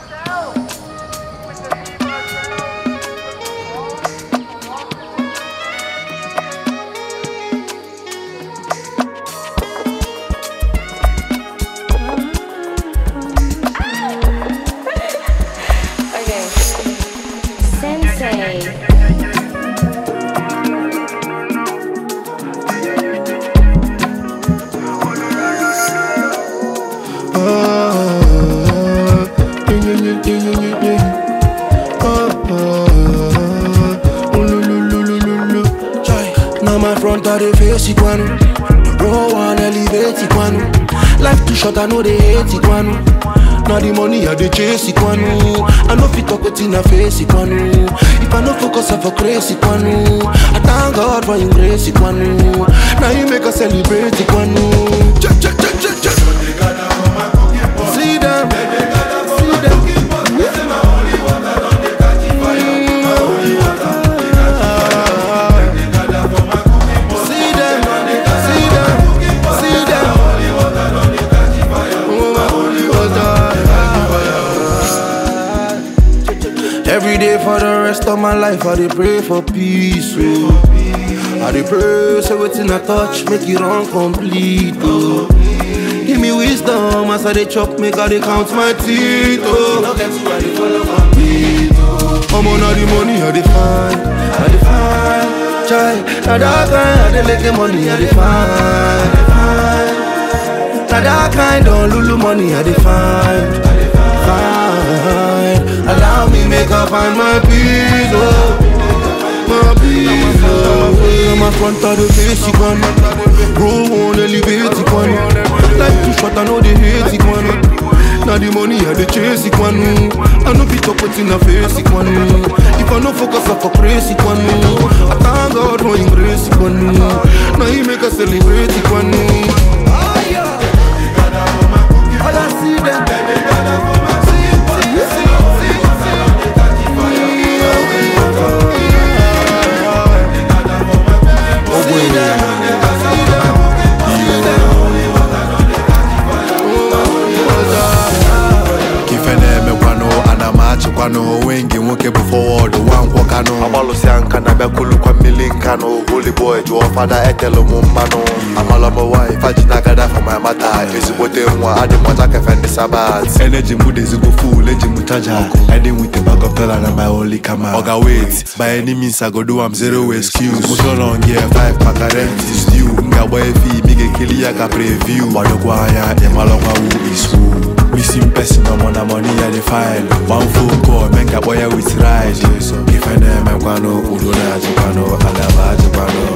Okay. Sensei. Now my front of the face it one Row one elevate it one Life too short I know they hate it one Now the money I dey chase it one I know fit talk within a face it one If I no focus I for crazy it one I thank God for him grace it one Now he make us celebrate it one Check check check check check See them See them See them, see them, see them. Every day for the rest of my life, I dey pray for peace. Oh. I dey pray, say wetin I touch, make it run complete. Oh. Give me wisdom as I dey chop, make I dey count my teeth. Oh. I'm on all the money, I dey find, I dey find. Chai, na that kind, I dey make the money, I dey find. Na that kind of lulu money, I dey find, find. Allow me make I find my peace, oh, my peace, oh. I'm a front of the face, it one. Bro, on elevate it one. Life too short, I know they hate it one. Now the money I dey chase it one I know fit up within a face it one If I no focus I for praise it one I thank God for him grace it one Now he make us celebrate it one All I see them ife na-emekwanụ ana m achịkwanụ onwe nke nwoke bụ fọwọd nwa nkwọkanụ agbalụsịa nka na bịakulukwa mmili nkanụ holy boy jụọ fada etelu m mmanụ amalọm wife ajinagada for my mata ezigbote nwa adị m ọcha kefe ndị sabat eneji m dị ezigbo full eji m chaja ede nwite bagọpela na my only kama oga wait by any means i go do am zero excuse musolon gear 5 maka rent is due m ga-agba efi imi ga-ekili ya ka preview gbadokwa anya ịmalọkwa who is who Missing person, I'm on the money at the file. One phone call, make a boy with ride. If I name, I'm gonna, Udona, Jipano, Alaba, Jipano.